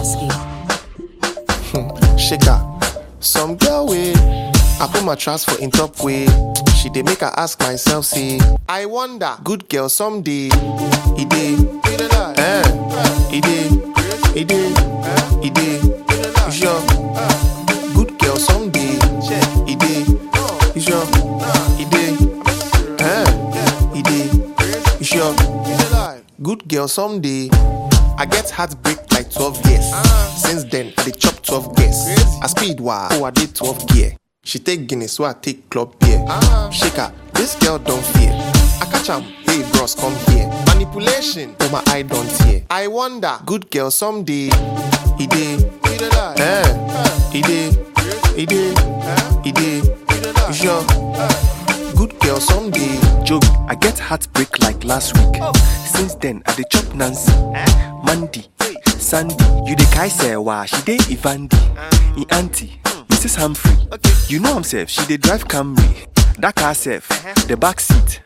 Lasky. shaker. Some girl way. I put my trust for in top way. She dey make her ask myself, say, I wonder, good girl someday. He dey, eh? He dey, he dey, he dey. You sure? Good girl someday. He dey, you sure? He dey, eh? He dey, you sure? Good girl someday. I get heartbreak like 12 years. Since then, I dey chop 12 gears. I speed wah, oh I did 12 gear. She take Guinness, so I take club beer. Shake her, this girl don't fear. I catch am, hey bros, come here. Manipulation, oh my eye don't tear. I wonder, good girl someday. He dey, eh? He dey, he dey, he dey. You sure? Good girl someday. Joke, I get heartbreak like last week. Since then, I dey chop Nancy, Mandy, Sandy. You dey kai Sewa, she dey Ivandi, e auntie, Mrs. Humphrey. You know I'm safe, she dey drive Camry. That car safe, the back seat.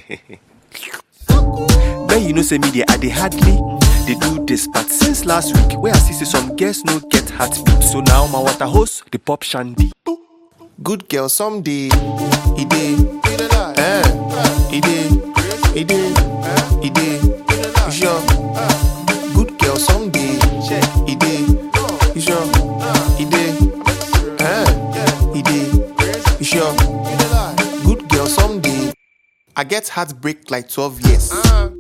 Then you know say me dey, I dey hardly dey do this, but since last week, where I see say some girls no get heartbeat, so now my water hose dey pop shandy. Good girl someday. He dey, eh? He dey, he dey, he dey. You sure? Good girl someday. He dey, you sure? He dey, eh? He dey, you sure? Good girl someday. I get heartbreak like 12 years.